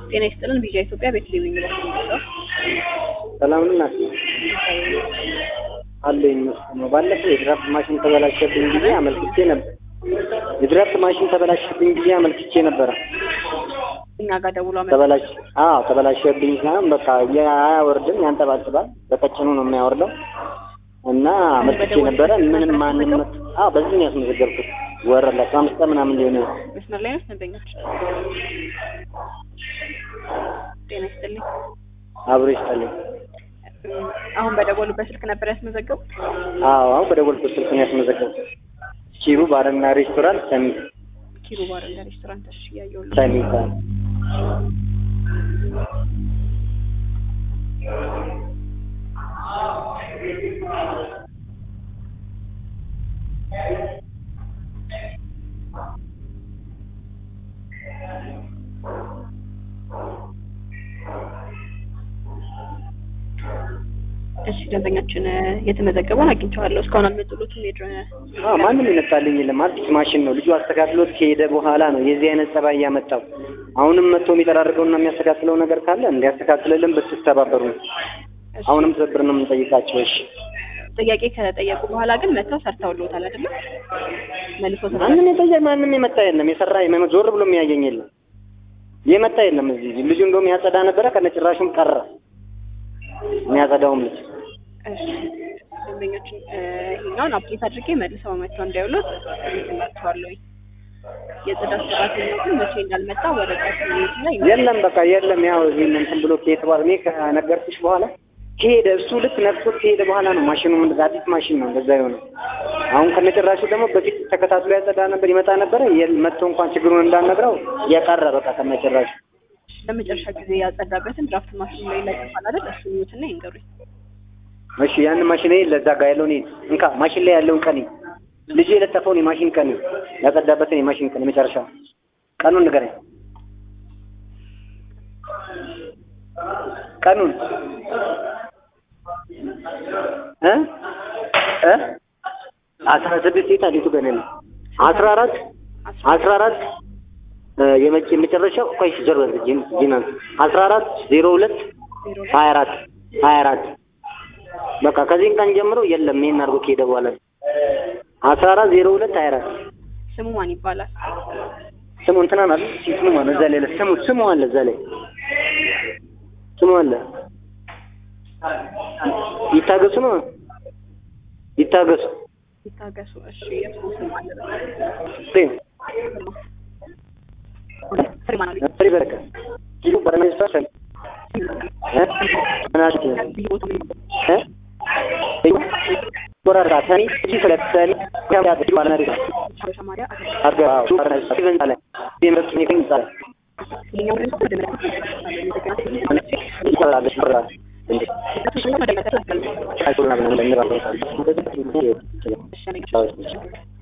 ጤና ይስጥልን ቪዥን ኢትዮጵያ ቤተልሔም የሚመስል ነው። ሰላም ናት አለኝ ነው። ባለፈው የድራፍት ማሽን ተበላሸብኝ ጊዜ አመልክቼ ነበር። የድራፍት ማሽን ተበላሸብኝ ጊዜ አመልክቼ ነበረ። እኛ ጋር ደውሎ አመ ተበላሽ አዎ ተበላሸብኝ ሳይሆን በቃ አያወርድም፣ ያንጠባጥባል። በቀጭኑ ነው የሚያወርደው እና አመልክቼ ነበረ። ምንም ማንም አዎ በዚህ ነው ያስመዘገብኩት። ወረድ ላይ አምስት ቀን ምናምን ሊሆን መስመር ላይ ነው ደንበኞች። ጤና ይስጥልኝ። አብሮ ይስጠልኝ። አሁን በደወሉበት ስልክ ነበር ያስመዘገቡት? አዎ አሁን በደወልኩት ስልክ ነው ያስመዘገብኩት። ኪሩ ባርና ሬስቶራንት ሰሚት ኪሩ ባር እንደ ሬስቶራንት እሺ፣ እያየሁልህ ሰሚት እሺ፣ ደንበኛችን የተመዘገበውን አግኝቼዋለሁ። እስካሁን አልመጡሎትም። የድረ አዎ ማንም የመጣልኝ የለም። አዲስ ማሽን ነው። ልጁ አስተካክሎት ከሄደ በኋላ ነው የዚህ አይነት ጸባይ ያመጣው። አሁንም መጥቶ የሚጠራርገውና የሚያስተካክለው ነገር ካለ እንዲያስተካክልልን ብትተባበሩ። አሁንም ትብብር ነው የምንጠይቃቸው። እሺ ጥያቄ ከጠየቁ በኋላ ግን መጥተው ሰርተውልዎታል አይደለም? መልሶ ማንም የጠየቅ ማንም የመጣ የለም። የሰራ የመ- ዞር ብሎ የሚያየኝ የለም። የመጣ የለም። እዚህ ልጁ እንደውም ያጸዳ ነበረ ከነጭራሹም ቀረ። የሚያጸዳውም ልጅ እሺ ደንበኞችን ይሄኛውን አፕዴት አድርጌ መልሰው መጥተው እንዳይውሉት እልክላቸዋለሁ። የጽዳት ሰራተኛው ግን መቼ እንዳልመጣ ወረቀት ላይ የለም በቃ የለም። ያው እዚህ እንትን ብሎ ከሄደ በኋላ እኔ ከነገርኩሽ በኋላ ከሄደ እሱ ልክ ነፍሶት ከሄደ በኋላ ነው ማሽኑ እንደዛ አዲስ ማሽን ነው እንደዛ የሆነው። አሁን ከነጭራሹ ደግሞ በፊት ተከታትሎ ያጸዳ ነበር ይመጣ ነበረ የል መጥቶ እንኳን ችግሩን እንዳልነግረው የቀረ በቃ ከነጭራሹ ለመጨረሻ ጊዜ ያጸዳበትን ድራፍት ማሽን ላይ ይለጥፋል አይደል? እሱን ይዩትና ይንገሩኝ። እሺ ያን ማሽን ለዛ ጋር ያለውን ይሄድ እንካ ማሽን ላይ ያለውን ቀን ልጁ የለጠፈውን የማሽን ቀን ያጸዳበትን የማሽን ቀን የመጨረሻ ቀኑን ንገረኝ። ቀኑን እ እ አስራ ስድስት የት አዲቱ ገና ነው አስራ አራት አስራ አራት የመጭ የመጨረሻው ቆይ ጀርባ ጂን ጂናን አስራ አራት ዜሮ ሁለት ሀያ አራት ሀያ አራት በቃ ከዚህን ቀን ጀምሮ የለም ይሄን አድርጎ ከሄደ በኋላ አስራ አራት ዜሮ ሁለት ሀያ አራት ስሙ ማን ይባላል? ስሙ እንትና ናት ስሙ ማነው እዛ ላይ ስሙ ስሙ አለ እዛ ላይ ስሙ አለ ይታገሱ ነው ይታገሱ ይታገሱ። እሺ የእሱ ስም አለ ፍሬም ፍሬማን አለ ፍሬ በረከ ኪሎ በረሜስታ ሰን እ ምናሽ እ ወራራ ታኒ እጂ ስለተሰኒ ያምያ ባለና ሪሳ ተማሪያ አርጋ ሱ ባለና ሲቨን አለ ዲምረት ኒከን ጻለ ይሄኛው ደግሞ ወደ ይቆራል ይቆራል እንዴ መለከት አይቆራል ነው እንደሚባለው እሺ